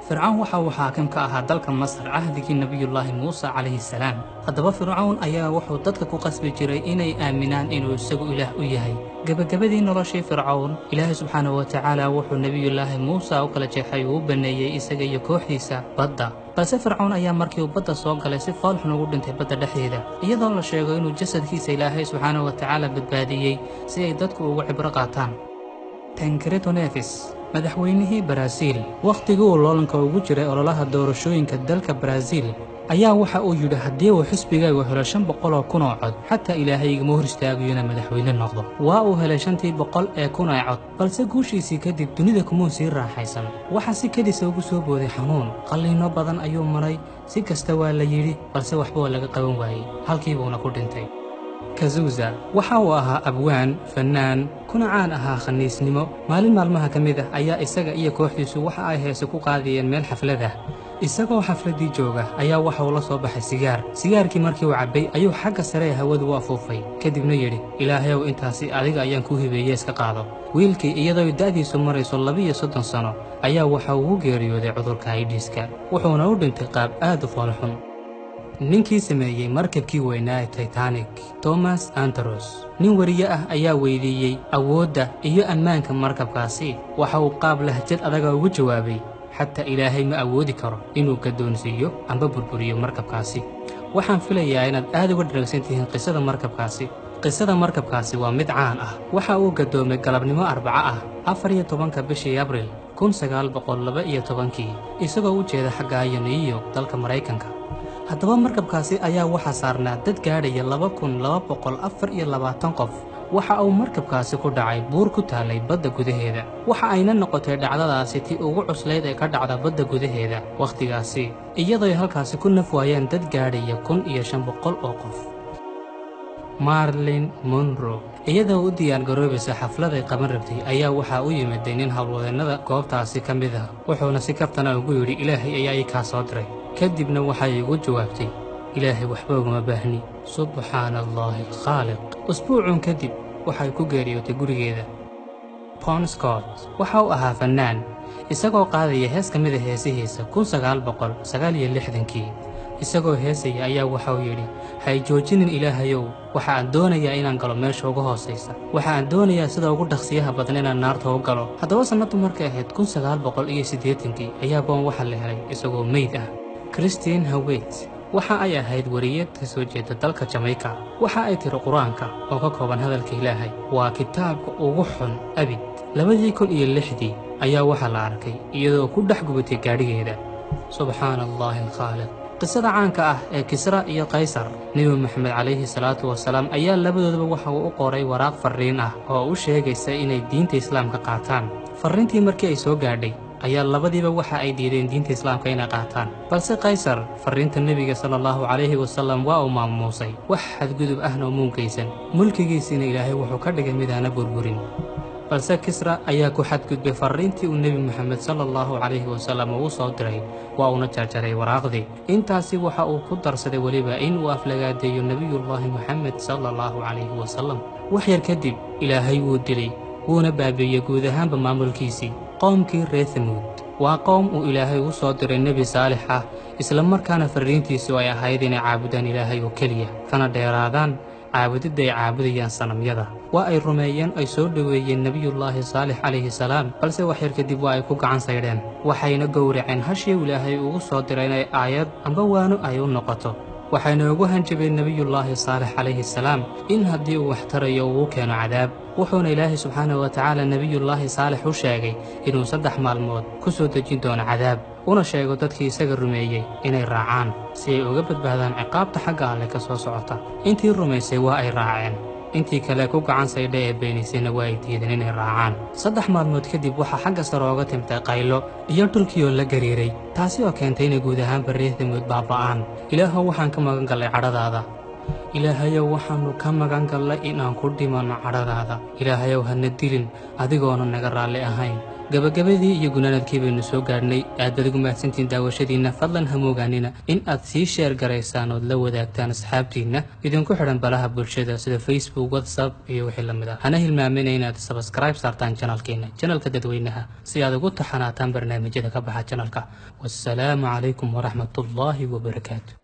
fircawn waxa uu xaakim ka ahaa dalka masar cahdigii nebiyullaahi muuse calayhi salaam haddaba fircawn ayaa wuxuu dadka ku qasbi jiray inay aaminaan inuu isagu ilaah u yahay gebagabadii noloshii fircawn ilaahay subxaanahu wa tacaala wuxuu nebiyullaahi muuse u kala jeexay uu u banneeyey isaga iyo kooxdiisa badda balse fircawn ayaa markii uu badda soo galay si foolxun ugu dhintay badda dhexdeeda iyadoo la sheego inuu jasadkiisa ilaahay subxaanahu wa tacaala badbaadiyey si ay dadku ugu cibro qaataan tankreto nefis madaxweynihii baraaziil wakhtigii uu loolanka ugu jiray ololaha doorashooyinka dalka baraaziil ayaa waxa uu yidhi haddii uu xisbigaygu helo shan boqol oo kun oo cod xataa ilaahay igama hor istaagayo inaan madaxweyne noqdo waa uu helay shantii boqol ee kun ee cod balse guushiisii kadib dunida kumuu sii raaxaysan waxaa si kedisa ugu soo booday xanuun qalliinno badan ayuu maray si kasta waa la yidhi balse waxba waa laga qaban waayey halkiibuuna ku dhintay kazuza waxa uu ahaa abwaan fannaan kuna caan ahaa khaniisnimo maalin maalmaha ka mid ah ayaa isaga iyo kooxdiisu waxa ay heese ku qaadiyeen meel xaflad ah isagoo xafladdii jooga ayaa waxa uu la soo baxay sigaar sigaarkii markii uu cabbay ayuu xagga sare ee hawadu u afuufay kadibna yidhi ilaahayow intaasi adiga ayaan kuu hibeeye iska qaado wiilkii iyadoo da'diisu marayso labiiyo soddon sano ayaa waxa uu u geeriyooday cudurka aidhiiska wuxuuna u dhintay qaab aad u foolxun ninkii sameeyey markabkii weynaa ee titanic tomas andaros nin weriye ah ayaa weydiiyey awoodda iyo ammaanka markabkaasi waxa uu qaab lahjad adaga ugu jawaabay xataa ilaahay ma awoodi karo inuu gaddoonsiiyo amba burburiyo markabkaasi waxaan filayaa inaad aad uga dharagsan tihiin qisada markabkaasi qisada markabkaasi waa mid caan ah waxa uu gaddoomay galabnimo arbaco ah afar iyo tobanka bishii abril kun sagaal boqol laba iyo tobankii isagoo u jeeda xaggaayo new york dalka maraykanka haddaba markabkaasi ayaa waxaa saarnaa dad gaadhaya laba kun laba boqol afar iyo labaatan qof waxa uu markabkaasi ku dhacay buur ku taallay badda gudaheeda waxa ayna noqotay dhacdadaasi tii ugu cuslayd ee ka dhacda badda gudaheeda wakhtigaasi iyadooy halkaasi ku naf waayeen dad gaadhaya kun iyo shan boqol oo qof marlin monro iyadoo u diyaargaroobaysa xafladay qaban rabtay ayaa waxaa u yimiday nin howlwadeennada goobtaasi ka mid ah wuxuuna si kaftana ugu yidhi ilaahay ayaa ii kaa soo diray kadibna waxay igu jawaabtay ilaahay waxba uguma baahni subxaana allaahi alkhaaliq usbuucun kadib waxay ku geeriyootay gurigeeda ponscott waxa uu ahaa fannaan isagoo qaadaya hees ka mid a heesihiisa kun sagaal boqol sagaal iyo lixdankii isagoo heesaya ayaa waxauu yidhi hay joojinin ilaahayow waxa aan doonayaa inaan galo meesha uga hoosaysa waxa aan doonayaa sida ugu dhaqsiyaha badan inaan naarta u galo haddaba sannaddu markay ahayd kun sagaal boqol iyo siddeetankii ayaa boon waxaa la helay isagoo meyd ah christine hawet waxa ay ahayd wariyad ka soo jeeda dalka jamayka waxa ay tiri qur-aanka oo ka kooban hadalka ilaahay waa kitaabka ugu xun abid labadii kun iyo lixdii ayaa waxaa la arkay iyadoo ku dhex gubatay gaadhigeeda subxaana allaahi alkhaaliq qisada caanka ah ee kisra iyo kaysar nebi moxamed calayhi salaatu wasalaam ayaa labadoodaba waxa uu u qoray waraaq farriin ah oo u sheegaysa inay diinta islaamka qaataan farriintii markii ay soo gaadhay ayaa labadiiba waxa ay diideen diinta islaamka inay qaataan balse kaysar farriinta nebiga sala allahu calayhi wasallam waa uu maamuusay wax xadgudub ahna umuunkaysan mulkigiisiina ilaahay wuxuu ka dhigay midaana burburin balse kisra ayaa ku xadgudbay farriintii uu nebi moxamed sala allahu calayhi wasallam uu soo diray waa uuna jarjaray waraaqdii intaasi waxa uu ku darsaday weliba in uu aflagaadeeyo nebiyullaahi moxamed sala allahu calayhi wasallam wax yar kadib ilaahay wuu dilay wuuna baabiiyey guud ahaanba maamulkiisii qoomkii reer hamuud waa qoom uu ilaahay u soo diray nebi saalix ah isla markaana farriintiisu ay ahayd inay caabudaan ilaahay oo keliya kana dheeraadaan caabudidda ay caabudayaan sanamyada waa ay rumeeyeen ay soo dhoweeyeen nebiyullaahi saalix calayhi salaam balse waxyar kadib waa ay ku gacan saydheen waxayna gowraceen hashii ilaahay ugu soo diray inay aayad amba waano ay u noqoto waxayna ugu hanjabeen nebiyullaahi saalix calayhi salaam in haddii uu wax tarayo uu u keeno cadaab wuxuuna ilaahay subxaanahu wa tacaala nebiyullaahi saalix u sheegay inuu saddex maalmood ku soo dejin doono cadaab una sheego dadkii isaga rumeeyey inay raacaan si ay uga badbaadaan ciqaabta xagga alleh ka soo socota intii rumaysay waa ay raaceen intii kale ku gacan saydha ee beenisayna waa ay diideen inay raacaan saddex maalmood kadib waxaa xagga sare ooga timtay qaylo iyo dhulkii oo la gariiray taasi oo keentay inay guud ahaanba reer damuud baaba'aan ilaahow waxaan ka magan gallay cadhadaada ilaahayow waxaannu ka magan gallay inaan ku dhimanno cadhadaada ilaahayow hana dilin adigoona naga raalli ahayn gabagabadii iyo gunaanadkii baynu soo gaadhnay aad baad ugu mahadsantihiin daawashadiinna fadlan ha moogaanina in aad sii sheer garaysaan ood la wadaagtaan asxaabtiinna idinku xidhan balaha bulshada sida facebook whatsapp iyo wixii la mid ah hana hilmaamina inaad sabskribe saartaan janalkeena janalka dadweynaha si aad ugu taxanaataan barnaamijyada ka baxa janalka wassalaamu calaykum waraxmatullaahi wabarakaatu